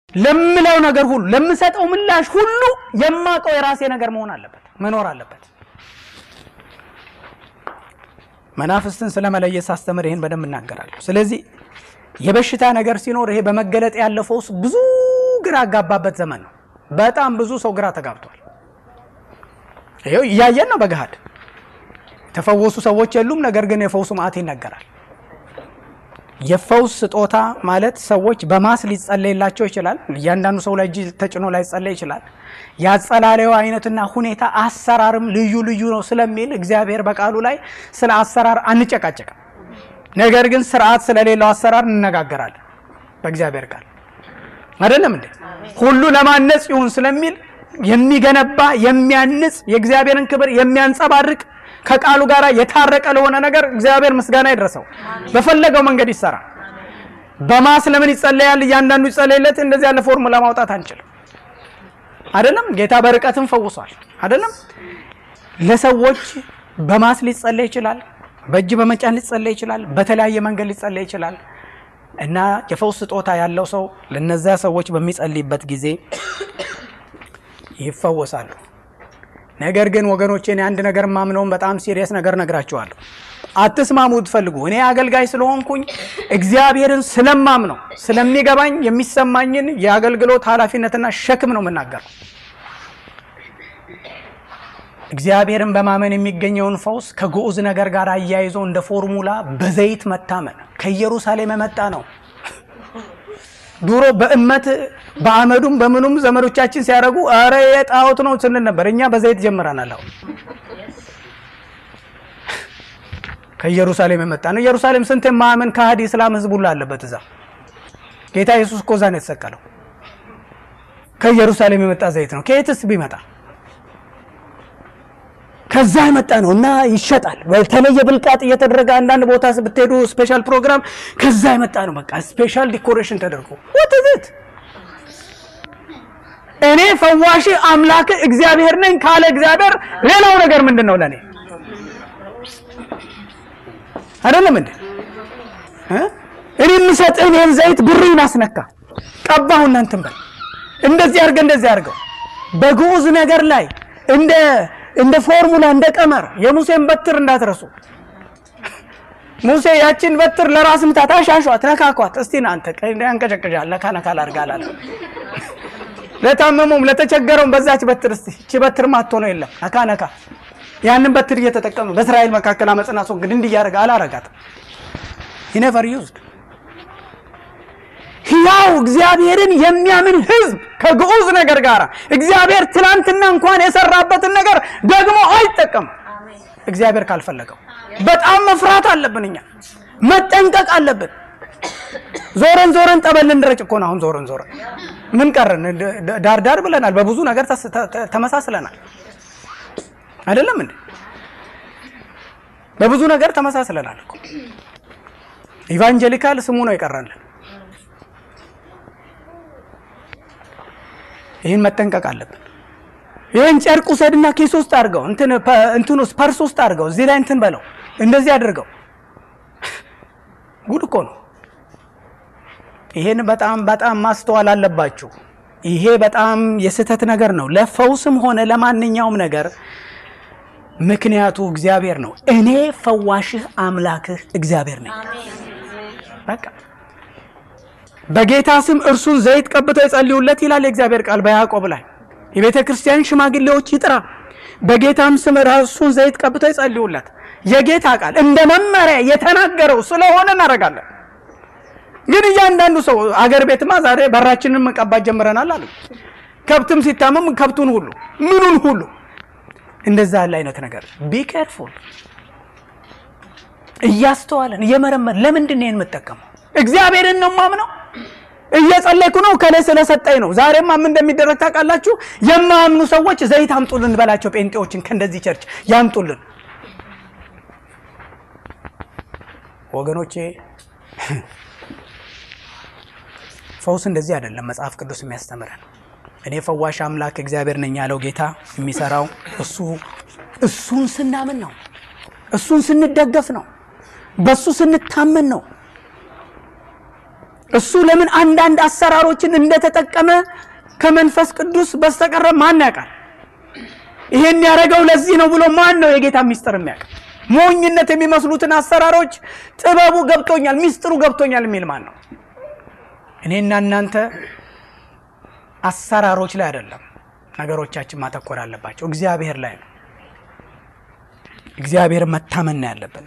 ለምለው ነገር ሁሉ ለምሰጠው ምላሽ ሁሉ የማውቀው የራሴ ነገር መሆን አለበት መኖር አለበት። መናፍስትን ስለመለየት ሳስተምር ይህን በደንብ እናገራለሁ። ስለዚህ የበሽታ ነገር ሲኖር ይሄ በመገለጥ ያለው ፈውስ ብዙ ግራ አጋባበት ዘመን ነው። በጣም ብዙ ሰው ግራ ተጋብቷል። ይኸው እያየን ነው በገሃድ የተፈወሱ ሰዎች የሉም። ነገር ግን የፈውሱ መዓት ይነገራል። የፈውስ ስጦታ ማለት ሰዎች በማስ ሊጸለይላቸው ይችላል። እያንዳንዱ ሰው ላይ እጅ ተጭኖ ላይጸለይ ይችላል። የአጸላለዩ አይነትና ሁኔታ አሰራርም ልዩ ልዩ ነው ስለሚል እግዚአብሔር በቃሉ ላይ ስለ አሰራር አንጨቃጨቅም። ነገር ግን ስርዓት ስለሌለው አሰራር እንነጋገራለን በእግዚአብሔር ቃል አይደለም እንዴ? ሁሉ ለማነጽ ይሁን ስለሚል የሚገነባ የሚያንጽ የእግዚአብሔርን ክብር የሚያንጸባርቅ ከቃሉ ጋር የታረቀ ለሆነ ነገር እግዚአብሔር ምስጋና ይድረሰው። በፈለገው መንገድ ይሰራ። በማስ ለምን ይጸለያል? እያንዳንዱ ይጸለይለት። እንደዚህ ያለ ፎርሙላ ማውጣት አንችልም። አይደለም ጌታ በርቀትም ፈውሷል። አይደለም ለሰዎች በማስ ሊጸለይ ይችላል። በእጅ በመጫን ሊጸለይ ይችላል። በተለያየ መንገድ ሊጸለይ ይችላል። እና የፈውስ ስጦታ ያለው ሰው ለነዚያ ሰዎች በሚጸልይበት ጊዜ ይፈወሳሉ። ነገር ግን ወገኖቼ እኔ አንድ ነገር ማምነውን በጣም ሲሪየስ ነገር ነግራችኋለሁ። አትስማሙ ትፈልጉ እኔ አገልጋይ ስለሆንኩኝ እግዚአብሔርን ስለማምነው ስለሚገባኝ የሚሰማኝን የአገልግሎት ኃላፊነትና ሸክም ነው የምናገረው። እግዚአብሔርን በማመን የሚገኘውን ፈውስ ከግዑዝ ነገር ጋር አያይዞ እንደ ፎርሙላ በዘይት መታመን ከኢየሩሳሌም የመጣ ነው። ድሮ በእመት በአመዱም በምኑም ዘመዶቻችን ሲያደርጉ አረ የጣዖት ነው ስንል ነበር። እኛ በዘይት ጀምረናል። አሁን ከኢየሩሳሌም የመጣ ነው። ኢየሩሳሌም ስንት የማያምን ከሃዲ እስላም ህዝብ ሁሉ አለበት እዛ። ጌታ ኢየሱስ እኮ እዛ ነው የተሰቀለው። ከኢየሩሳሌም የመጣ ዘይት ነው። ከየትስ ቢመጣ ከዛ የመጣ ነው እና ይሸጣል። በተለየ ብልቃጥ እየተደረገ አንዳንድ ቦታ ብትሄዱ ስፔሻል ፕሮግራም ከዛ የመጣ ነው። በቃ ስፔሻል ዲኮሬሽን ተደርጎ ወትዝት እኔ ፈዋሽ አምላክ እግዚአብሔር ነኝ ካለ እግዚአብሔር ሌላው ነገር ምንድን ነው ለእኔ አይደለም እንዴ? እኔ የምሰጥህን ይህን ዘይት ብሬን አስነካ ቀባሁ እናንትን በል እንደዚህ አድርገህ እንደዚህ አድርገው በግዑዝ ነገር ላይ እንደ እንደ ፎርሙላ እንደ ቀመር የሙሴን በትር እንዳትረሱ። ሙሴ ያችን በትር ለራስ ምታት አሻሿት፣ ነካኳት። እስቲ አንተ ያንቀጨቅጫል ነካ ነካ ላድርግ አላለ። ለታመሙም ለተቸገረውም በዛች በትር እስቲ እቺ በትር ማትሆነው የለም ነካ ነካ። ያንን በትር እየተጠቀሙ በእስራኤል መካከል አመፅና አስወግድ እንዲህ እያደረገ አላረጋትም። ሂ ዩዝድ ሕያው እግዚአብሔርን የሚያምን ሕዝብ ከግዑዝ ነገር ጋር እግዚአብሔር ትናንትና እንኳን የሰራበትን ነገር ደግሞ አይጠቀምም። እግዚአብሔር ካልፈለገው በጣም መፍራት አለብን። እኛ መጠንቀቅ አለብን። ዞረን ዞረን ጠበል ልንረጭ እኮ ነው። አሁን ዞረን ዞረን ምን ቀረን? ዳር ዳር ብለናል። በብዙ ነገር ተመሳስለናል። አይደለም እንዴ? በብዙ ነገር ተመሳስለናል እኮ ኢቫንጀሊካል ስሙ ነው የቀረልን። ይህን መጠንቀቅ አለብን። ይህን ጨርቅ ውሰድና ኪስ ውስጥ አድርገው እንትን ውስጥ ፐርስ ውስጥ አድርገው እዚህ ላይ እንትን በለው እንደዚህ አድርገው። ጉድ እኮ ነው። ይሄን በጣም በጣም ማስተዋል አለባችሁ። ይሄ በጣም የስህተት ነገር ነው። ለፈውስም ሆነ ለማንኛውም ነገር ምክንያቱ እግዚአብሔር ነው። እኔ ፈዋሽህ አምላክህ እግዚአብሔር ነኝ። በቃ በጌታ ስም እርሱን ዘይት ቀብተው ይጸልዩለት ይላል የእግዚአብሔር ቃል በያዕቆብ ላይ የቤተ ክርስቲያን ሽማግሌዎች ይጥራ፣ በጌታም ስም ራሱን ዘይት ቀብተው ይጸልዩለት። የጌታ ቃል እንደ መመሪያ የተናገረው ስለሆነ እናደርጋለን። ግን እያንዳንዱ ሰው አገር ቤትማ ዛሬ በራችንን መቀባት ጀምረናል አሉ። ከብትም ሲታመም ከብቱን ሁሉ ምኑን ሁሉ እንደዛ ያለ አይነት ነገር ቢ ኬርፉል እያስተዋለን እየመረመር ለምንድን ነው የምጠቀመው? እግዚአብሔርን ነው ማምነው። እየጸለይኩ ነው ከላይ ስለሰጠኝ ነው። ዛሬማ ምን እንደሚደረግ ታውቃላችሁ? የማያምኑ ሰዎች ዘይት አምጡልን በላቸው። ጴንጤዎችን ከእንደዚህ ቸርች ያምጡልን። ወገኖቼ ፈውስ እንደዚህ አይደለም መጽሐፍ ቅዱስ የሚያስተምረን። እኔ ፈዋሽ አምላክ እግዚአብሔር ነኝ ያለው ጌታ የሚሰራው እሱ እሱን ስናምን ነው። እሱን ስንደገፍ ነው። በሱ ስንታመን ነው። እሱ ለምን አንዳንድ አሰራሮችን እንደተጠቀመ ከመንፈስ ቅዱስ በስተቀረ ማን ያውቃል? ይሄን ያደረገው ለዚህ ነው ብሎ ማን ነው የጌታ ሚስጥር የሚያውቅ? ሞኝነት የሚመስሉትን አሰራሮች ጥበቡ ገብቶኛል፣ ሚስጥሩ ገብቶኛል የሚል ማን ነው? እኔና እናንተ አሰራሮች ላይ አይደለም ነገሮቻችን ማተኮር አለባቸው፣ እግዚአብሔር ላይ ነው። እግዚአብሔር መታመን ነው ያለብን።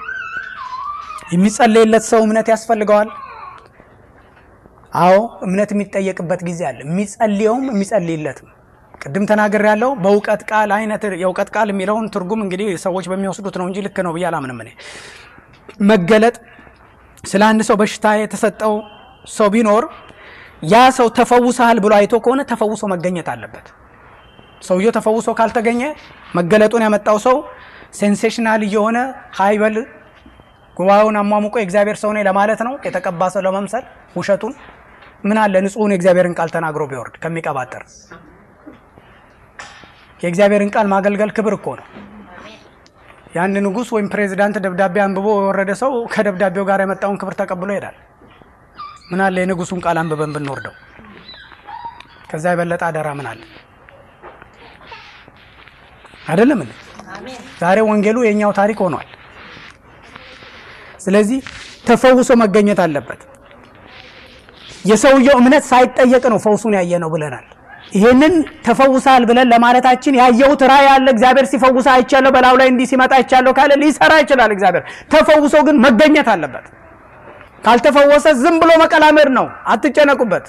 የሚጸለይለት ሰው እምነት ያስፈልገዋል። አዎ እምነት የሚጠየቅበት ጊዜ አለ። የሚጸልየውም የሚጸልይለትም ቅድም ተናገር ያለው በእውቀት ቃል አይነት የእውቀት ቃል የሚለውን ትርጉም እንግዲህ ሰዎች በሚወስዱት ነው እንጂ ልክ ነው ብዬ አላምንም። እኔ መገለጥ ስለ አንድ ሰው በሽታ የተሰጠው ሰው ቢኖር ያ ሰው ተፈውሰሃል ብሎ አይቶ ከሆነ ተፈውሶ መገኘት አለበት። ሰውየው ተፈውሶ ካልተገኘ መገለጡን ያመጣው ሰው ሴንሴሽናል እየሆነ ሀይበል ጉባኤውን አሟሙቆ የእግዚአብሔር ሰው ነኝ ለማለት ነው የተቀባ ሰው ለመምሰል ውሸቱን ምን አለ ንጹሑን የእግዚአብሔርን ቃል ተናግሮ ቢወርድ ከሚቀባጠር የእግዚአብሔርን ቃል ማገልገል ክብር እኮ ነው። የአንድ ንጉሥ ወይም ፕሬዚዳንት ደብዳቤ አንብቦ የወረደ ሰው ከደብዳቤው ጋር የመጣውን ክብር ተቀብሎ ይሄዳል። ምን አለ የንጉሱን ቃል አንብበን ብንወርደው? ከዛ የበለጠ አደራ ምን አለ? አይደለም እንዴ? ዛሬ ወንጌሉ የእኛው ታሪክ ሆኗል። ስለዚህ ተፈውሶ መገኘት አለበት። የሰውየው እምነት ሳይጠየቅ ነው ፈውሱን ያየ ነው ብለናል። ይሄንን ተፈውሳል ብለን ለማለታችን ያየሁት ራእይ ያለ እግዚአብሔር ሲፈውሳ አይቻለሁ፣ በላዩ ላይ እንዲህ ሲመጣ አይቻለሁ ካለ ሊሰራ ይችላል እግዚአብሔር። ተፈውሶ ግን መገኘት አለበት። ካልተፈወሰ ዝም ብሎ መቀላመድ ነው። አትጨነቁበት።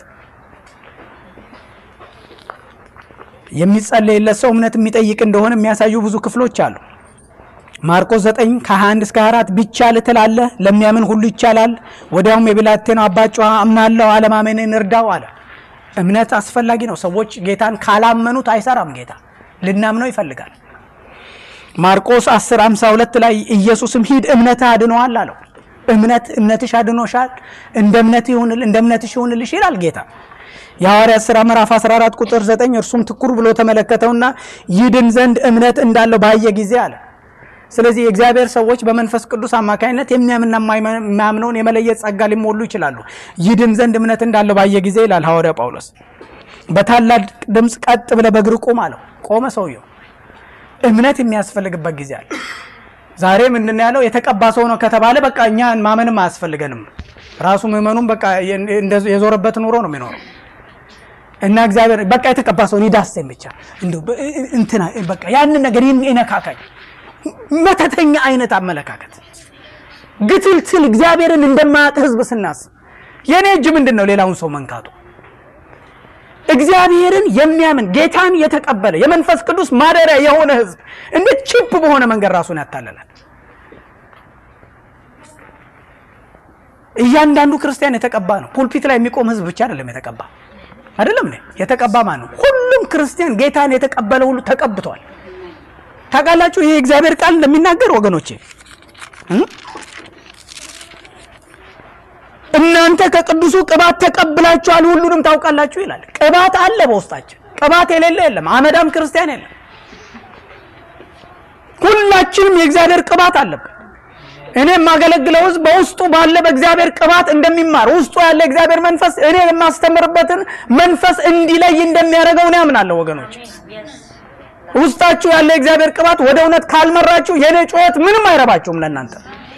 የሚጸለይለት ሰው እምነት የሚጠይቅ እንደሆነ የሚያሳዩ ብዙ ክፍሎች አሉ። ማርቆስ 9 ከ21 እስከ 24 ቢቻል ትላለህ፣ ለሚያምን ሁሉ ይቻላል። ወዲያውም የብላቴናው አባት ጮኸ፣ አምናለሁ፣ አለማመንን እርዳው አለ። እምነት አስፈላጊ ነው። ሰዎች ጌታን ካላመኑት አይሰራም። ጌታ ልናምነው ይፈልጋል። ማርቆስ 10 52 ላይ ኢየሱስም ሂድ እምነትህ አድኖሃል አለው። እምነት እምነትሽ አድኖሻል፣ እንደ እምነት ይሁንል እንደ እምነትሽ ይሁንልሽ ይላል ጌታ። የሐዋርያት ሥራ ምዕራፍ 14 ቁጥር 9 እርሱም ትኩር ብሎ ተመለከተውና ይድን ዘንድ እምነት እንዳለው ባየ ጊዜ አለ። ስለዚህ የእግዚአብሔር ሰዎች በመንፈስ ቅዱስ አማካኝነት የሚያምንና የማያምነውን የመለየት ጸጋ ሊሞሉ ይችላሉ። ይድን ዘንድ እምነት እንዳለው ባየ ጊዜ ይላል ሐዋርያ ጳውሎስ። በታላቅ ድምፅ ቀጥ ብለህ በእግር ቁም አለው። ቆመ ሰውየው። እምነት የሚያስፈልግበት ጊዜ አለ። ዛሬ ምንድን ነው ያለው? የተቀባ ሰው ነው ከተባለ በቃ እኛ ማመንም አያስፈልገንም። ራሱ ምዕመኑም በቃ የዞረበት ኑሮ ነው የሚኖረው እና እግዚአብሔር በቃ የተቀባ ሰው ዳሰኝ ብቻ እንዲሁ እንትና በቃ ያንን ነገር ይነካካኝ መተተኛ አይነት አመለካከት ግትልትል እግዚአብሔርን እንደማያውቅ ሕዝብ ስናስብ የእኔ እጅ ምንድን ነው ሌላውን ሰው መንካቱ? እግዚአብሔርን የሚያምን ጌታን የተቀበለ የመንፈስ ቅዱስ ማደሪያ የሆነ ሕዝብ እንዴት ቺፕ በሆነ መንገድ ራሱን ያታለላል? እያንዳንዱ ክርስቲያን የተቀባ ነው። ፑልፒት ላይ የሚቆም ሕዝብ ብቻ አይደለም የተቀባ አይደለም ነ የተቀባ ማን ነው? ሁሉም ክርስቲያን ጌታን የተቀበለ ሁሉ ተቀብቷል። ታውቃላችሁ ይሄ እግዚአብሔር ቃል እንደሚናገር ወገኖቼ እናንተ ከቅዱሱ ቅባት ተቀብላችኋል ሁሉንም ታውቃላችሁ ይላል። ቅባት አለ በውስጣችን። ቅባት የሌለ የለም። አመዳም ክርስቲያን የለም። ሁላችንም የእግዚአብሔር ቅባት አለብን። እኔ የማገለግለው ህዝብ በውስጡ ባለ በእግዚአብሔር ቅባት እንደሚማር ውስጡ ያለ እግዚአብሔር መንፈስ እኔ የማስተምርበትን መንፈስ እንዲለይ እንደሚያደርገው እኔ አምናለሁ ወገኖች። ውስጣችሁ ያለ የእግዚአብሔር ቅባት ወደ እውነት ካልመራችሁ የእኔ ጩኸት ምንም አይረባችሁም ለእናንተ።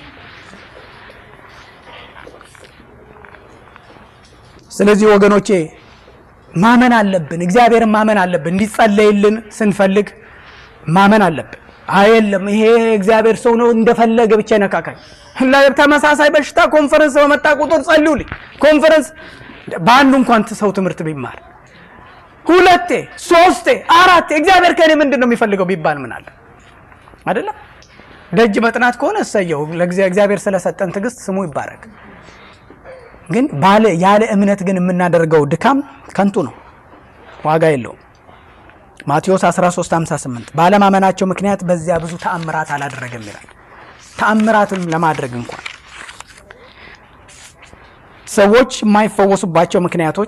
ስለዚህ ወገኖቼ ማመን አለብን። እግዚአብሔርን ማመን አለብን። እንዲጸለይልን ስንፈልግ ማመን አለብን። አየለም ይሄ እግዚአብሔር ሰው ነው እንደፈለገ ብቻ ይነካካኝ። ተመሳሳይ በሽታ ኮንፈረንስ በመጣ ቁጥር ጸልዩልኝ። ኮንፈረንስ በአንዱ እንኳን ሰው ትምህርት ቢማር ሁለቴ ሶስቴ አራቴ እግዚአብሔር ከእኔ ምንድን ነው የሚፈልገው ቢባል ምን አለ አይደለም። ደጅ መጥናት ከሆነ እሰየው፣ እግዚአብሔር ስለሰጠን ትዕግስት ስሙ ይባረክ። ግን ባለ ያለ እምነት ግን የምናደርገው ድካም ከንቱ ነው፣ ዋጋ የለውም። ማቴዎስ 13:58 ባለማመናቸው ምክንያት በዚያ ብዙ ተአምራት አላደረገም ይላል። ተአምራትም ለማድረግ እንኳን ሰዎች የማይፈወሱባቸው ምክንያቶች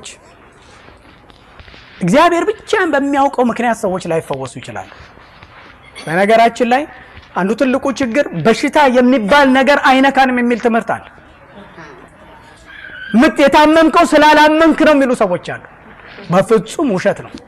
እግዚአብሔር ብቻ በሚያውቀው ምክንያት ሰዎች ላይፈወሱ ይችላሉ። በነገራችን ላይ አንዱ ትልቁ ችግር በሽታ የሚባል ነገር አይነካንም የሚል ትምህርት አለ። ምት የታመምከው ስላላመንክ ነው የሚሉ ሰዎች አሉ። በፍጹም ውሸት ነው።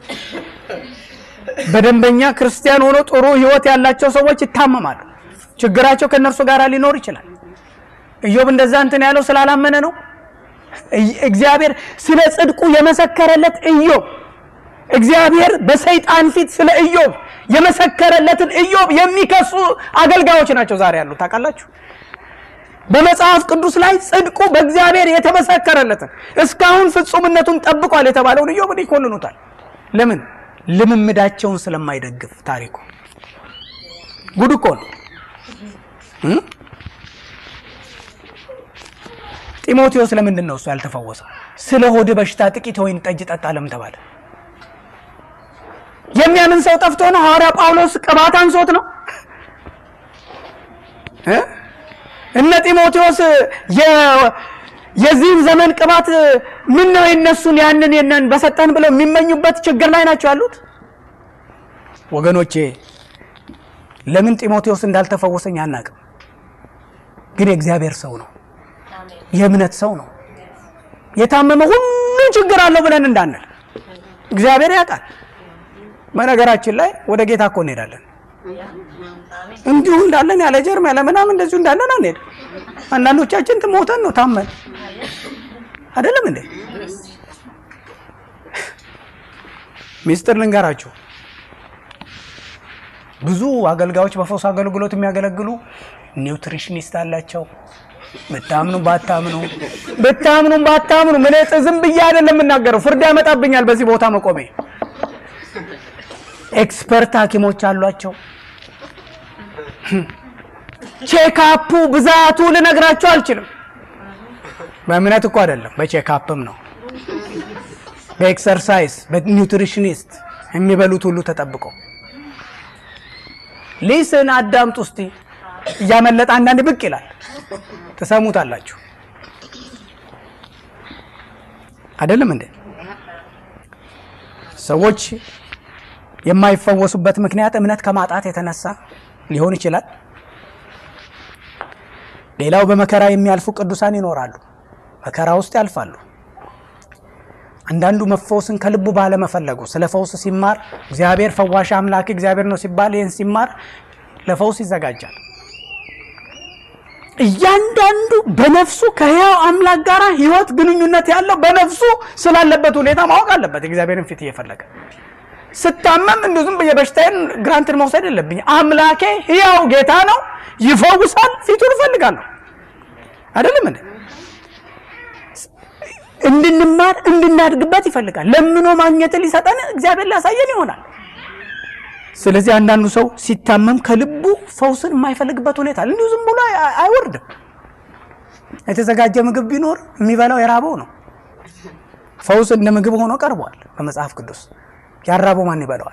በደንበኛ ክርስቲያን ሆኖ ጥሩ ሕይወት ያላቸው ሰዎች ይታመማሉ። ችግራቸው ከእነርሱ ጋር ሊኖር ይችላል። ኢዮብ እንደዛ እንትን ያለው ስላላመነ ነው። እግዚአብሔር ስለ ጽድቁ የመሰከረለት ኢዮብ እግዚአብሔር በሰይጣን ፊት ስለ ኢዮብ የመሰከረለትን ኢዮብ የሚከሱ አገልጋዮች ናቸው ዛሬ ያሉ ታውቃላችሁ። በመጽሐፍ ቅዱስ ላይ ጽድቁ በእግዚአብሔር የተመሰከረለትን እስካሁን ፍጹምነቱን ጠብቋል የተባለውን ኢዮብን ይኮንኑታል። ለምን? ልምምዳቸውን ስለማይደግፍ ታሪኩ። ጉድ እኮ ነው። ጢሞቴዎስ ለምንድን ነው እሱ ያልተፈወሰው? ስለ ሆድ በሽታ ጥቂት ወይን ጠጅ ጠጣ ለምን ተባለ? የሚያምን ሰው ጠፍቶ ነው? ሐዋርያ ጳውሎስ ቅባት አንሶት ነው? እነ ጢሞቴዎስ የዚህን ዘመን ቅባት ምን ነው የነሱን ያንን የነን በሰጠን ብለው የሚመኙበት ችግር ላይ ናቸው ያሉት። ወገኖቼ ለምን ጢሞቴዎስ እንዳልተፈወሰኝ አናቅም፣ ግን የእግዚአብሔር ሰው ነው፣ የእምነት ሰው ነው። የታመመ ሁሉ ችግር አለው ብለን እንዳንል እግዚአብሔር ያውቃል። በነገራችን ላይ ወደ ጌታ እኮ እንሄዳለን እንዲሁ እንዳለን ያለ ጀርም ያለ ምናምን እንደዚሁ እንዳለን አንሄድ። አንዳንዶቻችን ሞተን ነው ታመን አይደለም እንዴ? ሚስጥር ልንገራችሁ። ብዙ አገልጋዮች በፈውስ አገልግሎት የሚያገለግሉ ኒውትሪሽኒስት አላቸው። ብታምኑ ባታምኑ ብታምኑ ባታምኑ ምን ዝም ብዬ አይደለም የምናገረው፣ ፍርድ ያመጣብኛል በዚህ ቦታ መቆሜ። ኤክስፐርት ሐኪሞች አሏቸው። ቼካፑ ብዛቱ ልነግራቸው አልችልም። በእምነት እኮ አይደለም፣ በቼካፕም ነው፣ በኤክሰርሳይዝ በኒውትሪሽኒስት የሚበሉት ሁሉ ተጠብቆ ሊስን አዳምጡ እስቲ። እያመለጠ አንዳንድ ብቅ ይላል፣ ትሰሙታላችሁ። አይደለም እንዴ? ሰዎች የማይፈወሱበት ምክንያት እምነት ከማጣት የተነሳ ሊሆን ይችላል። ሌላው በመከራ የሚያልፉ ቅዱሳን ይኖራሉ። መከራ ውስጥ ያልፋሉ። አንዳንዱ መፈወስን ከልቡ ባለመፈለጉ ስለ ፈውስ ሲማር እግዚአብሔር ፈዋሽ አምላክ እግዚአብሔር ነው ሲባል ይህን ሲማር ለፈውስ ይዘጋጃል። እያንዳንዱ በነፍሱ ከሕያው አምላክ ጋር ሕይወት ግንኙነት ያለው በነፍሱ ስላለበት ሁኔታ ማወቅ አለበት። እግዚአብሔርን ፊት እየፈለገ ስታመም እንዲሁ ዝም ብዬ በሽታዬን ግራንትን መውሰድ የለብኝ። አምላኬ ሕያው ጌታ ነው፣ ይፈውሳል። ፊቱን እፈልጋለሁ። አይደለም እንዴ? እንድንማር እንድናድግበት ይፈልጋል። ለምኖ ማግኘትን ሊሰጠን እግዚአብሔር ሊያሳየን ይሆናል። ስለዚህ አንዳንዱ ሰው ሲታመም ከልቡ ፈውስን የማይፈልግበት ሁኔታ እንዲሁ ዝም ብሎ አይወርድም። የተዘጋጀ ምግብ ቢኖር የሚበላው የራበው ነው። ፈውስ እንደ ምግብ ሆኖ ቀርቧል በመጽሐፍ ቅዱስ። ያራበው ማን ይበላዋል?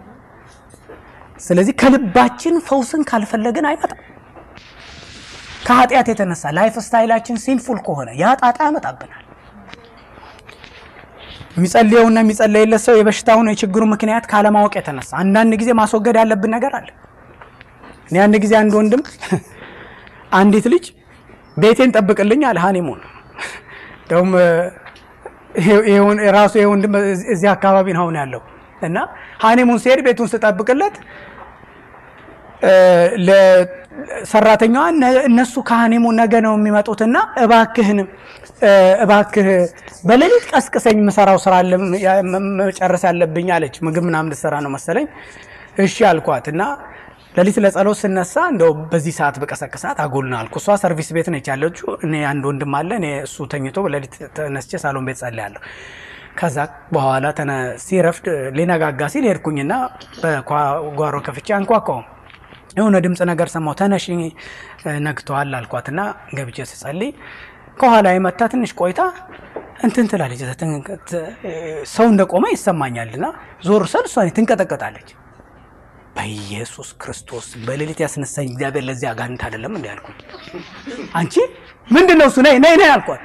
ስለዚህ ከልባችን ፈውስን ካልፈለግን አይመጣም። ከኃጢአት የተነሳ ላይፍ ስታይላችን ሲንፉል ከሆነ ያ ጣጣ ያመጣብናል። የሚጸልየውና የሚጸለይለት ሰው የበሽታውን የችግሩ ምክንያት ካለማወቅ የተነሳ አንዳንድ ጊዜ ማስወገድ ያለብን ነገር አለ። እኔ አንድ ጊዜ አንድ ወንድም አንዲት ልጅ ቤቴን ጠብቅልኝ አለ። ሀኒሙን እንደውም ራሱ ይሄ ወንድም እዚህ አካባቢ ነው አሁን ያለው እና ሀኒሙን ሲሄድ ቤቱን ስጠብቅለት ለሰራተኛዋ እነሱ ከሀኒሙን ነገ ነው የሚመጡትና እባክህንም እባክህ በሌሊት ቀስቅሰኝ የምሰራው ስራ መጨረስ ያለብኝ አለች። ምግብ ምናምን ልትሰራ ነው መሰለኝ። እሺ አልኳት እና ሌሊት ለጸሎት ስነሳ እንደው በዚህ ሰዓት በቀሰቅሳት አጎልና አልኩ። እሷ ሰርቪስ ቤት ነች ያለችው። እኔ አንድ ወንድም አለ። እኔ እሱ ተኝቶ ሌሊት ተነስቼ ሳሎን ቤት ጸልያለሁ። ከዛ በኋላ ሲረፍድ ሊነጋጋ ሲል ሄድኩኝና በጓሮ ከፍቼ አንኳኳውም የሆነ ድምፅ ነገር ሰማሁ። ተነሽ ነግተዋል አልኳትና ገብቼ ስጸልይ ከኋላ የመታ ትንሽ ቆይታ እንትን ትላለች። ሰው እንደቆመ ይሰማኛልና ዞር ስል እሷ ትንቀጠቀጣለች። በኢየሱስ ክርስቶስ በሌሊት ያስነሳኝ እግዚአብሔር ለዚህ አጋንንት አይደለም እንዲ ያልኩኝ። አንቺ ምንድን ነው እሱ? ነይ ነይ ነይ አልኳት።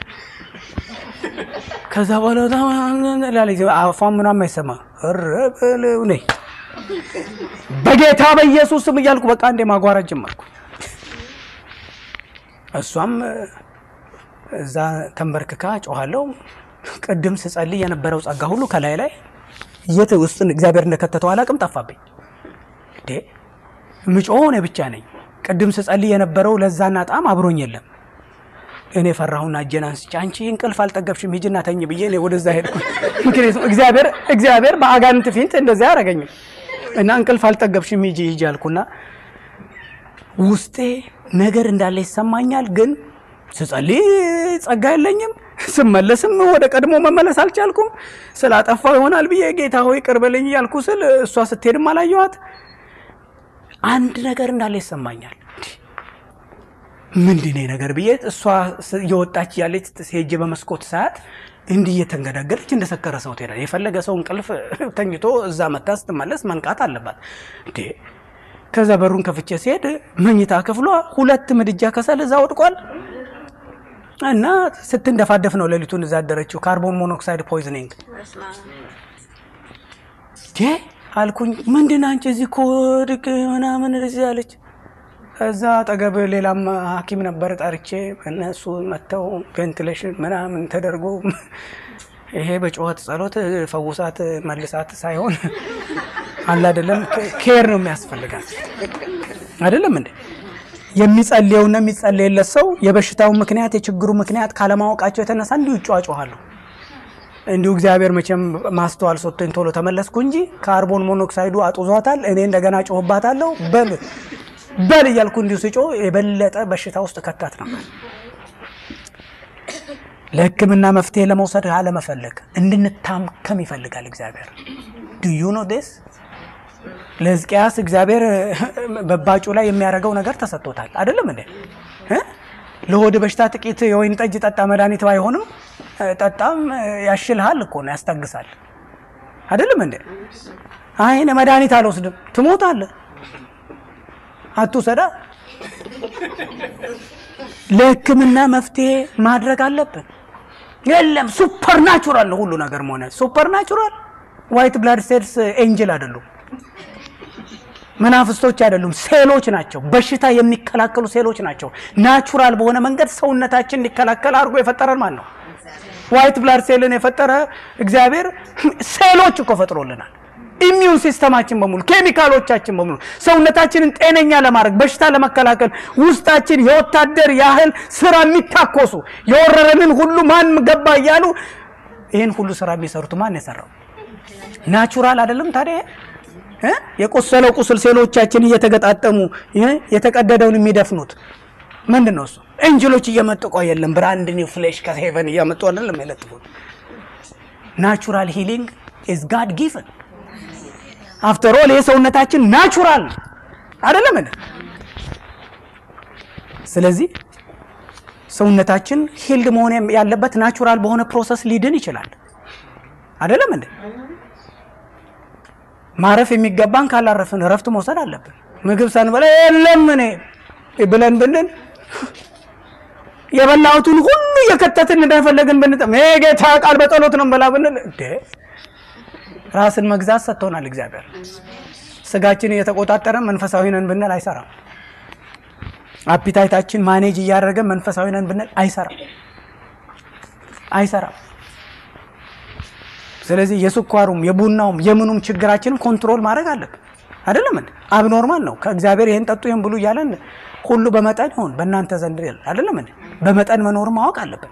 ከዛ በኋላ አፏን ምናምን አይሰማ ረበለው ነይ በጌታ በኢየሱስ ስም እያልኩ በቃ እንዴ ማጓራት ጀመርኩ። እሷም እዛ ተንበርክካ ጮኋለሁ። ቅድም ስጸልይ የነበረው ጸጋ ሁሉ ከላይ ላይ የት ውስጥ እግዚአብሔር እንደከተተው አላቅም፣ ጠፋብኝ። እንዴ ምጮህ እኔ ብቻ ነኝ። ቅድም ስጸልይ የነበረው ለዛና ጣም አብሮኝ የለም። እኔ ፈራሁና እጄን አንስቼ አንቺ እንቅልፍ አልጠገብሽም ሂጂና ተኝ ብዬ እኔ ወደዛ ሄድኩ። ምክንያቱም እግዚአብሔር እግዚአብሔር በአጋንንት ፊት እንደዚያ አያደርገኝም እና እንቅልፍ አልጠገብሽም ሂጂ ሂጂ አልኩና ውስጤ ነገር እንዳለ ይሰማኛል። ግን ስጸልይ ጸጋ የለኝም። ስመለስም ወደ ቀድሞ መመለስ አልቻልኩም። ስላጠፋው ይሆናል ብዬ ጌታ ሆይ ቅር በለኝ እያልኩ ስል እሷ ስትሄድም አላየኋት። አንድ ነገር እንዳለ ይሰማኛል። ምንድን ነው ነገር ብዬ እሷ እየወጣች ያለች ሄጄ በመስኮት ሰዓት እንዲህ እየተንገዳገደች እንደሰከረ ሰው ትሄዳል። የፈለገ ሰው እንቅልፍ ተኝቶ እዛ መታ ስትመለስ መንቃት አለባት እንዴ ከዛ በሩን ከፍቼ ሲሄድ መኝታ ክፍሏ ሁለት ምድጃ ከሰል እዛ ወድቋል እና ስትንደፋደፍ ነው ሌሊቱን እዛ አደረችው። ካርቦን ሞኖክሳይድ ፖይዝኒንግ አልኩኝ። ምንድን አንቺ እዚህ ኮድቅ ምናምን እዚህ አለች። እዛ አጠገብ ሌላም ሐኪም ነበር ጠርቼ እነሱ መጥተው ቬንቲሌሽን ምናምን ተደርጎ ይሄ በጩኸት ጸሎት ፈውሳት መልሳት ሳይሆን አለ አይደለም፣ ኬር ነው የሚያስፈልጋት አይደለም እንዴ? የሚጸልየውና የሚጸልየለት ሰው የበሽታው ምክንያት የችግሩ ምክንያት ካለማወቃቸው የተነሳ እንዲሁ ይጫጫሃሉ። እንዲሁ እግዚአብሔር መቼም ማስተዋል ሰጥቶኝ ቶሎ ተመለስኩ እንጂ ካርቦን ሞኖክሳይዱ አጡዟታል። እኔ እንደገና ጮህባታለሁ። በል በል እያልኩ እንዲሁ ስጮህ የበለጠ በሽታ ውስጥ ከታት ነበር። ለሕክምና መፍትሄ ለመውሰድ አለመፈለግ እንድንታከም ይፈልጋል እግዚአብሔር። ዱዩ ኖ ዴስ ለሕዝቅያስ እግዚአብሔር በባጩ ላይ የሚያደርገው ነገር ተሰጥቶታል። አይደለም እንዴ? ለሆድ በሽታ ጥቂት የወይን ጠጅ ጠጣ መድኃኒት ባይሆንም ጠጣም ያሽልሃል እኮ ነው፣ ያስታግሳል። አይደለም እንዴ? አይ እኔ መድኃኒት አልወስድም፣ ትሞታለህ፣ አትውሰዳ። ለሕክምና መፍትሄ ማድረግ አለብን። የለም ሱፐር ናቹራል ነው ሁሉ ነገር መሆነ ሱፐር ናቹራል ዋይት ብላድ ሴልስ ኤንጅል አይደሉም፣ መናፍስቶች አይደሉም፣ ሴሎች ናቸው። በሽታ የሚከላከሉ ሴሎች ናቸው። ናቹራል በሆነ መንገድ ሰውነታችን እንዲከላከል አድርጎ የፈጠረን ማን ነው? ዋይት ብላድ ሴልን የፈጠረ እግዚአብሔር ሴሎች እኮ ፈጥሮልናል። ኢሚዩን ሲስተማችን በሙሉ ኬሚካሎቻችን በሙሉ ሰውነታችንን ጤነኛ ለማድረግ በሽታ ለመከላከል ውስጣችን የወታደር ያህል ስራ የሚታኮሱ የወረረንን ሁሉ ማን ገባ እያሉ ይህን ሁሉ ስራ የሚሰሩት ማን የሰራው? ናቹራል አይደለም ታዲያ? የቆሰለው ቁስል ሴሎቻችን እየተገጣጠሙ የተቀደደውን የሚደፍኑት ምንድን ነው? እሱ ኤንጅሎች እየመጡ ቆ የለም ብራንድ ኒው ፍሌሽ ከሄቨን እያመጡ አይደለም የለጥፉት። ናቹራል ሂሊንግ ኢዝ ጋድ ጊቨን አፍተር ኦል ይህ ሰውነታችን ናቹራል አይደለም እንዴ? ስለዚህ ሰውነታችን ሂልድ መሆን ያለበት ናቹራል በሆነ ፕሮሰስ ሊድን ይችላል አይደለም እንዴ? ማረፍ የሚገባን ካላረፍን እረፍት መውሰድ አለብን። ምግብ ሳንበላ የለም እኔ ብለን ብንል የበላሁትን ሁሉ እየከተትን እንደፈለግን ብንጠም ጌታ ቃል በጸሎት ነው በላ ብንል እንዴ ራስን መግዛት ሰጥቶናል እግዚአብሔር። ስጋችን እየተቆጣጠረን መንፈሳዊ ነን ብንል አይሰራም። አፒታይታችን ማኔጅ እያደረገን መንፈሳዊ ነን ብንል አይሰራም አይሰራም። ስለዚህ የስኳሩም የቡናውም የምኑም ችግራችንን ኮንትሮል ማድረግ አለብን። አይደለም እንዴ? አብኖርማል ነው። ከእግዚአብሔር ይህን ጠጡ ይህን ብሉ እያለን ሁሉ በመጠን ይሁን በእናንተ ዘንድ ይላል። አይደለም እንዴ? በመጠን መኖር ማወቅ አለብን።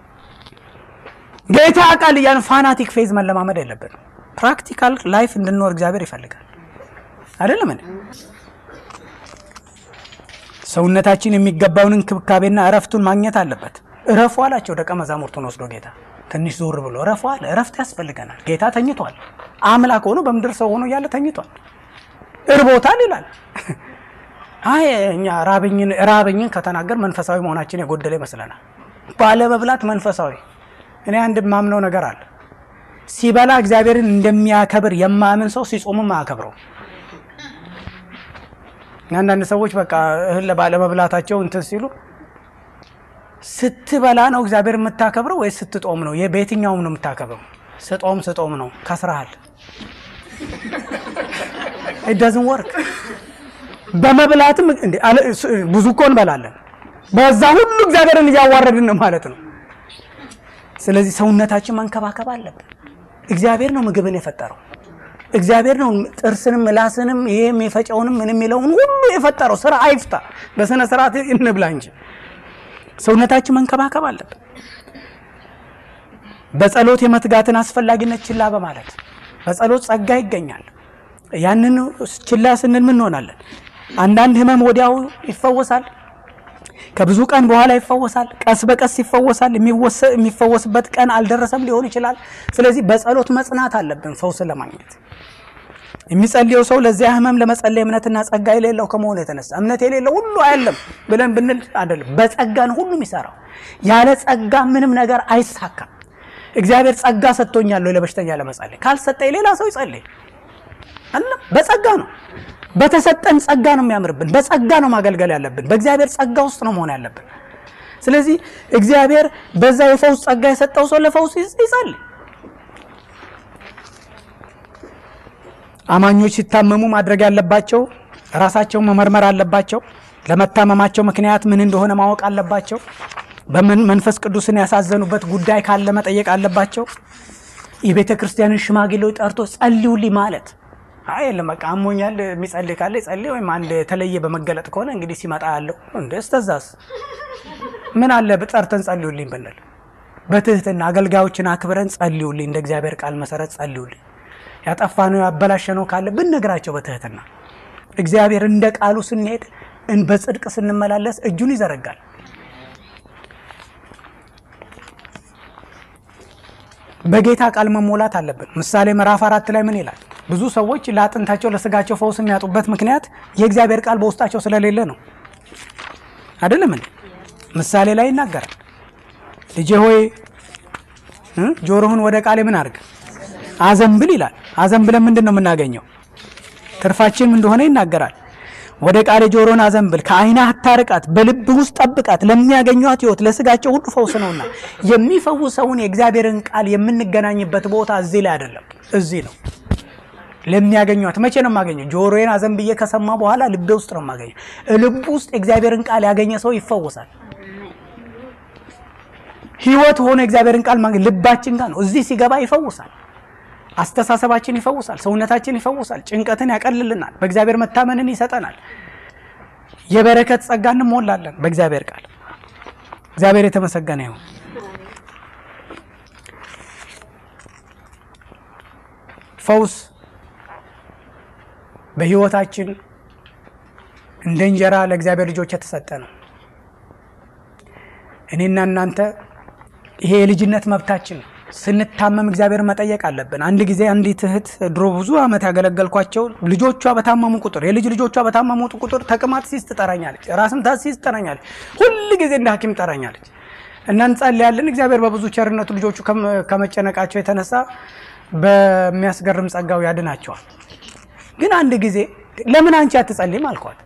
ጌታ ቃል እያን ፋናቲክ ፌዝ መለማመድ የለብንም። ፕራክቲካል ላይፍ እንድንኖር እግዚአብሔር ይፈልጋል። አይደለም እንዴ? ሰውነታችን የሚገባውን እንክብካቤና እረፍቱን ማግኘት አለበት። እረፉ አላቸው ደቀ መዛሙርቱን ወስዶ ጌታ ትንሽ ዞር ብሎ እረፉ አለ። እረፍት ያስፈልገናል። ጌታ ተኝቷል። አምላክ ሆኖ በምድር ሰው ሆኖ እያለ ተኝቷል። እርቦታል ይላል። አይ እኛ ራብኝን ራብኝን ከተናገር መንፈሳዊ መሆናችን የጎደለ ይመስለናል። ባለመብላት መንፈሳዊ እኔ አንድ ማምነው ነገር አለ። ሲበላ እግዚአብሔርን እንደሚያከብር የማያምን ሰው ሲጾምም አያከብረው። አንዳንድ ሰዎች በቃ እህል ባለመብላታቸው እንትን ሲሉ ስትበላ ነው እግዚአብሔር የምታከብረው ወይስ ስትጦም ነው? በየትኛውም ነው የምታከብረው? ስጦም ስጦም ነው ከስረሃል። ኢዳዝን ወርክ በመብላትም ብዙ እኮ እንበላለን። በዛ ሁሉ እግዚአብሔርን እያዋረድን ነው ማለት ነው። ስለዚህ ሰውነታችን መንከባከብ አለብን። እግዚአብሔር ነው ምግብን የፈጠረው። እግዚአብሔር ነው ጥርስንም ምላስንም ይሄ የሚፈጨውንም ምን የሚለውን ሁሉ የፈጠረው። ስራ አይፍታ፣ በስነ ስርዓት እንብላ እንጂ ሰውነታችን መንከባከብ አለብን። በጸሎት የመትጋትን አስፈላጊነት ችላ በማለት በጸሎት ጸጋ ይገኛል። ያንን ችላ ስንል ምን እንሆናለን? አንዳንድ ህመም ወዲያው ይፈወሳል። ከብዙ ቀን በኋላ ይፈወሳል። ቀስ በቀስ ይፈወሳል። የሚፈወስበት ቀን አልደረሰም ሊሆን ይችላል። ስለዚህ በጸሎት መጽናት አለብን ፈውስ ለማግኘት። የሚጸልየው ሰው ለዚያ ህመም ለመጸለይ እምነትና ጸጋ የሌለው ከመሆኑ የተነሳ እምነት የሌለው ሁሉ አያለም ብለን ብንል አይደለም። በጸጋ ነው ሁሉ የሚሰራው። ያለ ጸጋ ምንም ነገር አይሳካም። እግዚአብሔር ጸጋ ሰጥቶኛል ለበሽተኛ ለመጸለይ ካልሰጠኝ ሌላ ሰው ይጸልይ አለ። በጸጋ ነው በተሰጠን ጸጋ ነው የሚያምርብን። በጸጋ ነው ማገልገል ያለብን። በእግዚአብሔር ጸጋ ውስጥ ነው መሆን ያለብን። ስለዚህ እግዚአብሔር በዛ የፈውስ ጸጋ የሰጠው ሰው ለፈውስ ይጸልይ። አማኞች ሲታመሙ ማድረግ ያለባቸው ራሳቸውን መመርመር አለባቸው። ለመታመማቸው ምክንያት ምን እንደሆነ ማወቅ አለባቸው። በምን መንፈስ ቅዱስን ያሳዘኑበት ጉዳይ ካለ መጠየቅ አለባቸው። የቤተ ክርስቲያንን ሽማግሌዎች ጠርቶ ጸልዩልኝ ማለት አይ የለም በቃ አሞኛል የሚጸልይ ካለ ይጸልይ፣ ወይም አንድ የተለየ በመገለጥ ከሆነ እንግዲህ ሲመጣ ያለው እንደ እስተዛስ ምን አለ ጠርተን ጸልዩልኝ ብንል፣ በትህትና አገልጋዮችን አክብረን ጸልዩልኝ፣ እንደ እግዚአብሔር ቃል መሰረት ጸልዩልኝ፣ ያጠፋነው ያበላሸነው ካለ ብንነግራቸው በትህትና እግዚአብሔር እንደ ቃሉ ስንሄድ በጽድቅ ስንመላለስ እጁን ይዘረጋል። በጌታ ቃል መሞላት አለብን። ምሳሌ ምዕራፍ አራት ላይ ምን ይላል? ብዙ ሰዎች ለአጥንታቸው ለስጋቸው ፈውስ የሚያጡበት ምክንያት የእግዚአብሔር ቃል በውስጣቸው ስለሌለ ነው። አይደለም እንዴ? ምሳሌ ላይ ይናገራል። ልጄ ሆይ ጆሮህን ወደ ቃሌ ምን አድርግ አዘንብል ይላል። አዘንብለን ምንድን ነው የምናገኘው? ትርፋችን እንደሆነ ይናገራል። ወደ ቃሌ ጆሮን አዘንብል፣ ከዓይንህ አታርቃት፣ በልብ ውስጥ ጠብቃት፣ ለሚያገኟት ሕይወት ለስጋቸው ሁሉ ፈውስ ነውና። የሚፈውሰውን የእግዚአብሔርን ቃል የምንገናኝበት ቦታ እዚህ ላይ አይደለም፣ እዚህ ነው። ለሚያገኟት መቼ ነው የማገኘው? ጆሮዬን አዘንብዬ ከሰማ በኋላ ልቤ ውስጥ ነው የማገኘው። ልቡ ውስጥ የእግዚአብሔርን ቃል ያገኘ ሰው ይፈወሳል። ሕይወት ሆኖ የእግዚአብሔርን ቃል ማግኘት ልባችን ጋር ነው። እዚህ ሲገባ ይፈውሳል። አስተሳሰባችን ይፈውሳል። ሰውነታችን ይፈውሳል። ጭንቀትን ያቀልልናል። በእግዚአብሔር መታመንን ይሰጠናል። የበረከት ጸጋ እንሞላለን በእግዚአብሔር ቃል። እግዚአብሔር የተመሰገነ ይሁን። ፈውስ በሕይወታችን እንደ እንጀራ ለእግዚአብሔር ልጆች የተሰጠ ነው። እኔና እናንተ ይሄ የልጅነት መብታችን ነው። ስንታመም እግዚአብሔር መጠየቅ አለብን። አንድ ጊዜ አንዲት እህት ድሮ ብዙ ዓመት ያገለገልኳቸው ልጆቿ በታመሙ ቁጥር የልጅ ልጆቿ በታመሙ ቁጥር ተቅማጥ ሲይዝ ትጠራኛለች፣ ራስ ምታት ሲይዝ ትጠራኛለች፣ ሁል ጊዜ እንደ ሐኪም ትጠራኛለች። እና እንጸልያለን። እግዚአብሔር በብዙ ቸርነቱ ልጆቹ ከመጨነቃቸው የተነሳ በሚያስገርም ጸጋው ያድናቸዋል። ግን አንድ ጊዜ ለምን አንቺ አትጸልይም አልኳት።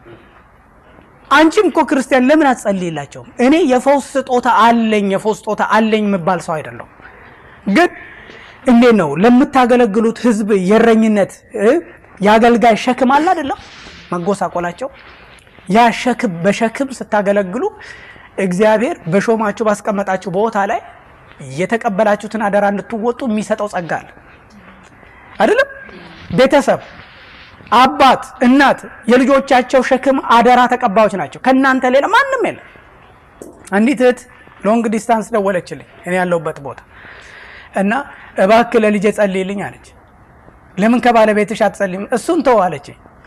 አንቺም እኮ ክርስቲያን ለምን አትጸልይላቸውም? እኔ የፈውስ ስጦታ አለኝ የፈውስ ስጦታ አለኝ የምባል ሰው አይደለሁም። ግን እንዴት ነው ለምታገለግሉት ሕዝብ የእረኝነት የአገልጋይ ሸክም አለ አይደለም? መጎሳቆላቸው ያ ሸክም በሸክም ስታገለግሉ እግዚአብሔር በሾማችሁ ባስቀመጣችሁ ቦታ ላይ የተቀበላችሁትን አደራ እንድትወጡ የሚሰጠው ጸጋ አለ አይደለም? ቤተሰብ አባት እናት የልጆቻቸው ሸክም አደራ ተቀባዮች ናቸው። ከእናንተ ሌላ ማንም የለም። አንዲት እህት ሎንግ ዲስታንስ ደወለችልኝ እኔ ያለሁበት ቦታ እና እባክህ ለልጄ ጸልይልኝ አለች። ለምን ከባለቤትሽ አትጸልይም? እሱን ተው አለች።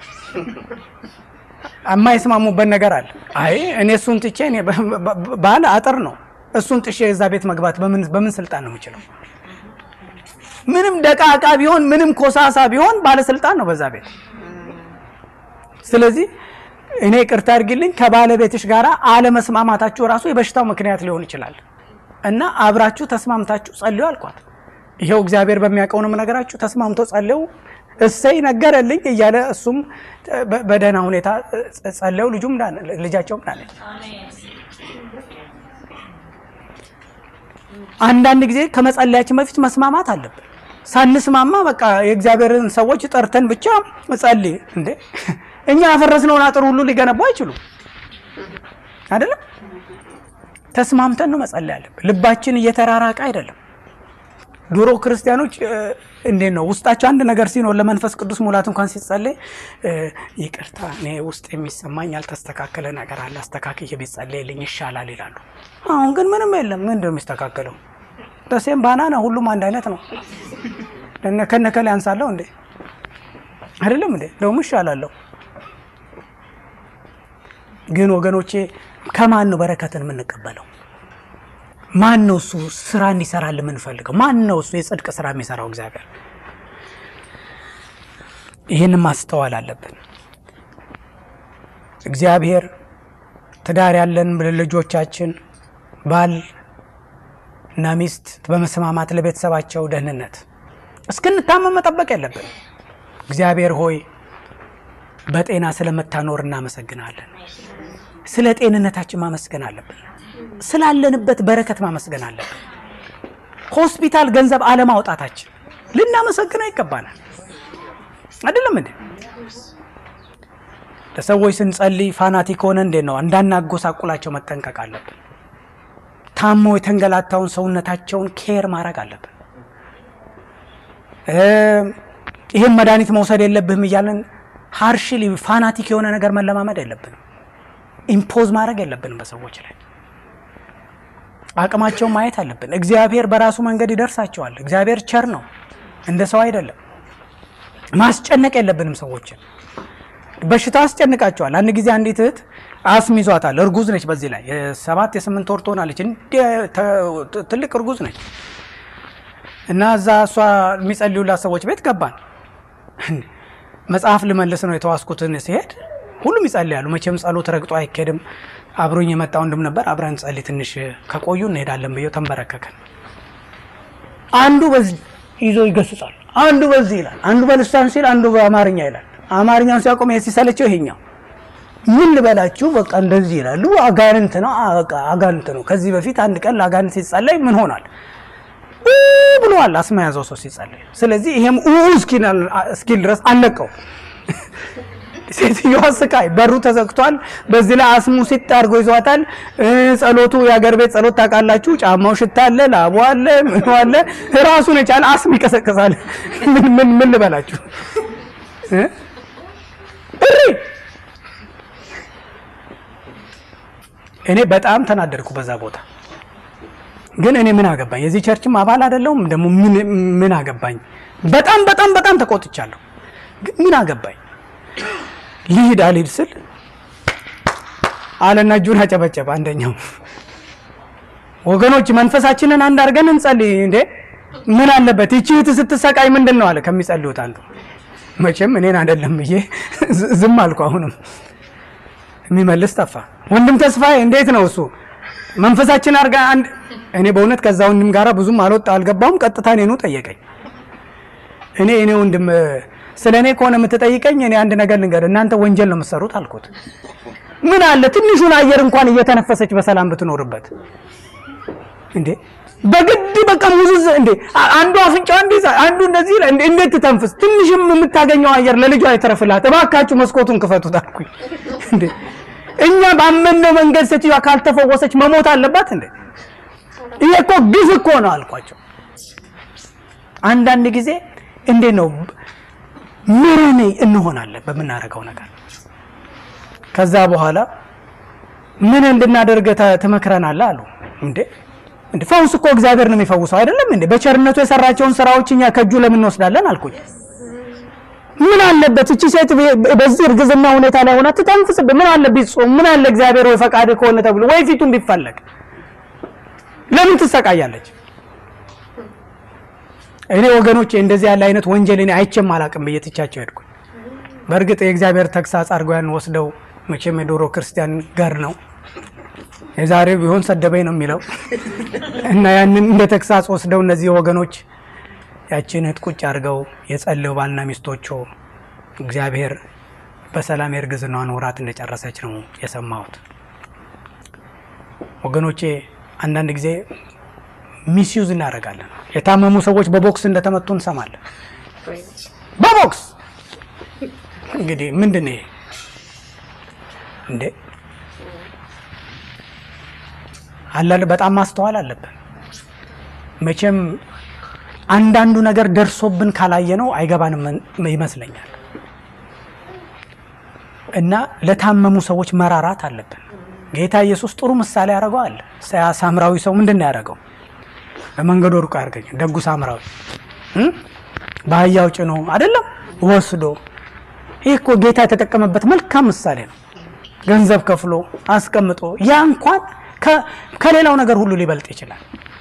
የማይስማሙበት ነገር አለ። አይ እኔ እሱን ትቼ እኔ ባለ አጥር ነው እሱን ጥሼ እዛ ቤት መግባት በምን ስልጣን ነው የምችለው? ምንም ደቃቃ ቢሆን ምንም ኮሳሳ ቢሆን ባለስልጣን ነው በዛ ቤት። ስለዚህ እኔ ቅርታ አድርጊልኝ ከባለቤትሽ ጋር አለመስማማታችሁ ራሱ የበሽታው ምክንያት ሊሆን ይችላል እና አብራችሁ ተስማምታችሁ ጸልዩ አልኳት። ይኸው እግዚአብሔር በሚያውቀው ነው የምነግራችሁ። ተስማምቶ ጸልዩ እሰይ ነገረልኝ እያለ እሱም በደህና ሁኔታ ጸለዩ። ልጁም ልጃቸውም ዳነች። አንዳንድ ጊዜ ከመጸለያችን በፊት መስማማት አለብን። ሳንስማማ በቃ የእግዚአብሔርን ሰዎች ጠርተን ብቻ ጸልይ እንዴ! እኛ ያፈረስነውን አጥር ሁሉ ሊገነቡ አይችሉም። አይደለም ተስማምተን ነው መጸለይ ያለብን። ልባችን እየተራራቀ አይደለም። ድሮ ክርስቲያኖች እንዴት ነው ውስጣቸው አንድ ነገር ሲኖር ለመንፈስ ቅዱስ ሙላት እንኳን ሲጸለይ ይቅርታ እኔ ውስጥ የሚሰማኝ ያልተስተካከለ ነገር አለ አስተካክዬ ቢጸለይልኝ ይሻላል ይላሉ። አሁን ግን ምንም የለም። ምንድን ነው የሚስተካከለው? ተሴም ባናና ሁሉም አንድ አይነት ነው። ከነከላ ያንሳለሁ እንዴ አይደለም እንዴ? ደሞ ይሻላለሁ። ግን ወገኖቼ ከማን ነው በረከትን የምንቀበለው? ማን ነው እሱ ስራ እንዲሰራል የምንፈልገው? ማን ነው እሱ የጽድቅ ስራ የሚሰራው? እግዚአብሔር። ይህን ማስተዋል አለብን። እግዚአብሔር ትዳር ያለን ልጆቻችን ባል እና ሚስት በመስማማት ለቤተሰባቸው ደህንነት እስክንታመም መጠበቅ የለብን። እግዚአብሔር ሆይ በጤና ስለምታኖር እናመሰግናለን። ስለ ጤንነታችን ማመስገን አለብን። ስላለንበት በረከት ማመስገን አለብን። ሆስፒታል ገንዘብ አለማውጣታችን ልናመሰግነው ይገባናል። አይደለም እንዴ? ለሰዎች ስንጸልይ ፋናቲክ ሆነ እንዴት ነው እንዳናጎሳቁላቸው መጠንቀቅ አለብን። ታሞ የተንገላታውን ሰውነታቸውን ኬር ማድረግ አለብን። ይህን መድኃኒት መውሰድ የለብህም እያለን ሀርሽሊ ፋናቲክ የሆነ ነገር መለማመድ የለብንም። ኢምፖዝ ማድረግ የለብንም በሰዎች ላይ አቅማቸውን ማየት አለብን። እግዚአብሔር በራሱ መንገድ ይደርሳቸዋል። እግዚአብሔር ቸር ነው፣ እንደ ሰው አይደለም። ማስጨነቅ የለብንም ሰዎችን። በሽታ አስጨንቃቸዋል። አንድ ጊዜ አንዲት እህት አስም ይዟታል። እርጉዝ ነች። በዚህ ላይ የሰባት የስምንት ወር ትሆናለች። ትልቅ እርጉዝ ነች እና እዛ እሷ የሚጸልዩላት ሰዎች ቤት ገባን። መጽሐፍ ልመልስ ነው የተዋስኩትን ሲሄድ ሁሉም ይጸልያሉ። መቼም ጸሎት ረግጦ አይኬድም። አብሮኝ የመጣ ወንድም ነበር። አብረን ጸልይ ትንሽ ከቆዩ እንሄዳለን ብዬው ተንበረከከን። አንዱ በዚህ ይዞ ይገስጻል፣ አንዱ በዚህ ይላል፣ አንዱ በልሳን ሲል፣ አንዱ በአማርኛ ይላል። አማርኛውን ሲያቆም ሲሰለቸው ይሄኛው ምን ልበላችሁ በቃ እንደዚህ ይላሉ። አጋንንት ነው አጋንንት ነው። ከዚህ በፊት አንድ ቀን ለአጋንንት ሲጸለይ ምን ሆኗል ብለዋል። አስማ ያዘው ሰው ሲጸለይ። ስለዚህ ይሄም እስኪል ድረስ አለቀው። ሴትዮዋ ስቃይ፣ በሩ ተዘግቷል። በዚህ ላይ አስሙ ሲጥ አድርጎ ይዟታል። ጸሎቱ የአገር ቤት ጸሎት ታውቃላችሁ። ጫማው ሽታ አለ፣ ላቡ አለ፣ ምኑ አለ። ራሱን የቻለ አስም ይቀሰቅሳል። ምን ምን ምን ልበላችሁ እሪ እኔ በጣም ተናደድኩ በዛ ቦታ። ግን እኔ ምን አገባኝ? የዚህ ቸርችም አባል አይደለሁም። ደግሞ ምን አገባኝ? በጣም በጣም በጣም ተቆጥቻለሁ። ግን ምን አገባኝ? ልሂድ አልሂድ ስል አለና እጁን አጨበጨበ አንደኛው። ወገኖች መንፈሳችንን አንድ አድርገን እንጸልይ እንዴ! ምን አለበት? ይቺ እህት ስትሰቃይ ምንድን ነው አለ ከሚጸልዩት አንዱ። መቼም እኔን አይደለም ብዬ ዝም አልኩ። አሁንም የሚመልስ ጠፋ። ወንድም ተስፋዬ እንዴት ነው እሱ መንፈሳችን አድርጋ አንድ እኔ በእውነት ከዛ ወንድም ጋራ ብዙም አልወጣ አልገባውም። ቀጥታ እኔኑ ጠየቀኝ። እኔ እኔ ወንድም ስለ እኔ ከሆነ የምትጠይቀኝ እኔ አንድ ነገር ልንገር፣ እናንተ ወንጀል ነው የምትሰሩት አልኩት። ምን አለ ትንሹን አየር እንኳን እየተነፈሰች በሰላም ብትኖርበት እንዴ በግድ በቃ ሙዝዝ እንዴ አንዱ አፍንጫው እንዲህ አንዱ እንደዚህ ይላል። እንዴት ትተንፍስ? ትንሽም የምታገኘው አየር ለልጇ አይተረፍላት። እባካችሁ መስኮቱን ክፈቱት አልኩኝ። እንዴ እኛ ባመነው መንገድ ሴትዮዋ ካልተፈወሰች መሞት አለባት እንዴ? ይሄ እኮ ግፍ እኮ ነው አልኳቸው። አንዳንድ ጊዜ እንዴት ነው ምርን እንሆናለን በምናደርገው ነገር። ከዛ በኋላ ምን እንድናደርግ ትመክረናለህ አሉ። እንዴ እንዴ ፈውስ እኮ እግዚአብሔር ነው የሚፈውሰው አይደለም እንዴ? በቸርነቱ የሰራቸውን ስራዎች እኛ ከእጁ ለምን እንወስዳለን አልኩኝ። ምን አለበት እቺ ሴት በዚህ እርግዝና ሁኔታ ላይ ሆና ትተንፍስብህ? ምን አለ ቢጾም? ምን አለ እግዚአብሔር ወይ ፈቃድ ከሆነ ተብሎ ወይ ፊቱን ቢፈለግ ለምን ትሰቃያለች? እኔ ወገኖቼ እንደዚህ ያለ አይነት ወንጀል እኔ አይቼም አላቅም ብዬ ትቻቸው ሄድኩኝ። በእርግጥ የእግዚአብሔር ተግሳጽ አድርገው ያን ወስደው መቼም የዶሮ ክርስቲያን ጋር ነው የዛሬው ቢሆን ሰደበኝ ነው የሚለው እና ያንን እንደ ተግሳጽ ወስደው እነዚህ ወገኖች ያችን እህት ቁጭ አድርገው የጸለዩ ባልና ሚስቶቹ እግዚአብሔር በሰላም የእርግዝናዋን ወራት እንደጨረሰች ነው የሰማሁት። ወገኖቼ አንዳንድ ጊዜ ሚስዩዝ እናደርጋለን። የታመሙ ሰዎች በቦክስ እንደተመቱ እንሰማለን። በቦክስ እንግዲህ ምንድን ነው ይሄ እንዴ? አላለ በጣም ማስተዋል አለብን። መቼም አንዳንዱ ነገር ደርሶብን ካላየ ነው አይገባንም ይመስለኛል። እና ለታመሙ ሰዎች መራራት አለብን። ጌታ ኢየሱስ ጥሩ ምሳሌ ያደርገዋል። ሳምራዊ ሰው ምንድን ነው ያደረገው? በመንገዱ ሩቅ ያርገኝ ደጉ ሳምራዊ በአህያው ጭኖ አይደለም ወስዶ። ይህ እኮ ጌታ የተጠቀመበት መልካም ምሳሌ ነው። ገንዘብ ከፍሎ አስቀምጦ ያ እንኳን ከሌላው ነገር ሁሉ ሊበልጥ ይችላል።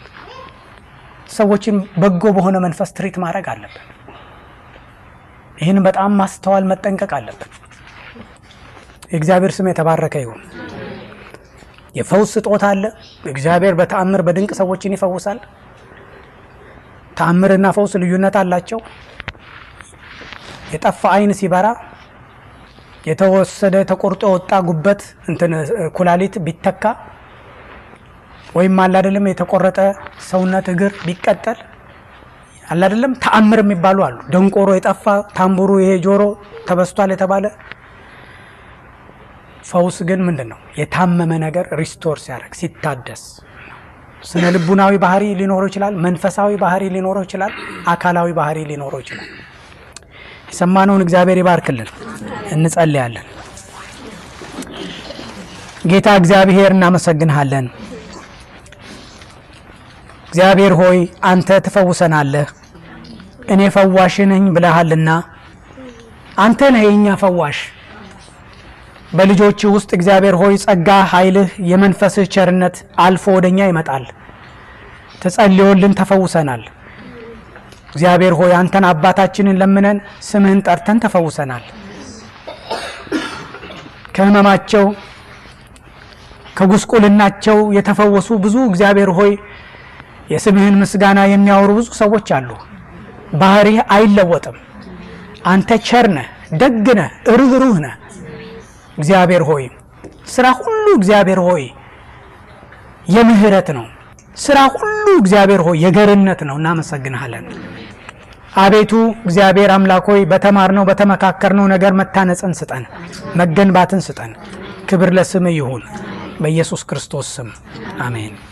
ሰዎችን በጎ በሆነ መንፈስ ትሪት ማድረግ አለብን። ይህን በጣም ማስተዋል መጠንቀቅ አለብን። የእግዚአብሔር ስም የተባረከ ይሁን። የፈውስ ስጦታ አለ። እግዚአብሔር በተአምር በድንቅ ሰዎችን ይፈውሳል። ተአምርና ፈውስ ልዩነት አላቸው። የጠፋ ዓይን ሲበራ የተወሰደ ተቆርጦ የወጣ ጉበት እንትን ኩላሊት ቢተካ ወይም አለ አይደለም የተቆረጠ ሰውነት እግር ቢቀጠል አለ አይደለም ተአምር የሚባሉ አሉ። ደንቆሮ የጠፋ ታምቡሩ ይሄ ጆሮ ተበስቷል የተባለ ፈውስ ግን ምንድን ነው? የታመመ ነገር ሪስቶር ሲያደርግ ሲታደስ፣ ስነ ልቡናዊ ባህሪ ሊኖረው ይችላል። መንፈሳዊ ባህሪ ሊኖረው ይችላል። አካላዊ ባህሪ ሊኖረው ይችላል። የሰማነውን እግዚአብሔር ይባርክልን። እንጸልያለን። ጌታ እግዚአብሔር እናመሰግንሃለን። እግዚአብሔር ሆይ አንተ ትፈውሰናለህ፣ እኔ ፈዋሽ ነኝ ብለሃልና አንተ ነህ የእኛ ፈዋሽ። በልጆች ውስጥ እግዚአብሔር ሆይ ጸጋ፣ ኃይልህ፣ የመንፈስህ ቸርነት አልፎ ወደኛ ይመጣል። ተጸልዮልን ተፈውሰናል። እግዚአብሔር ሆይ አንተን አባታችንን ለምነን ስምህን ጠርተን ተፈውሰናል። ከህመማቸው ከጉስቁልናቸው የተፈወሱ ብዙ እግዚአብሔር ሆይ የስምህን ምስጋና የሚያወሩ ብዙ ሰዎች አሉ። ባህሪህ አይለወጥም። አንተ ቸር ነህ፣ ደግ ነህ፣ ርኅሩህ ነህ። እግዚአብሔር ሆይ ስራ ሁሉ እግዚአብሔር ሆይ የምህረት ነው። ስራ ሁሉ እግዚአብሔር ሆይ የገርነት ነው። እናመሰግንሃለን። አቤቱ እግዚአብሔር አምላክ ሆይ በተማርነው በተመካከርነው ነገር መታነጽን ስጠን፣ መገንባትን ስጠን። ክብር ለስምህ ይሁን በኢየሱስ ክርስቶስ ስም አሜን።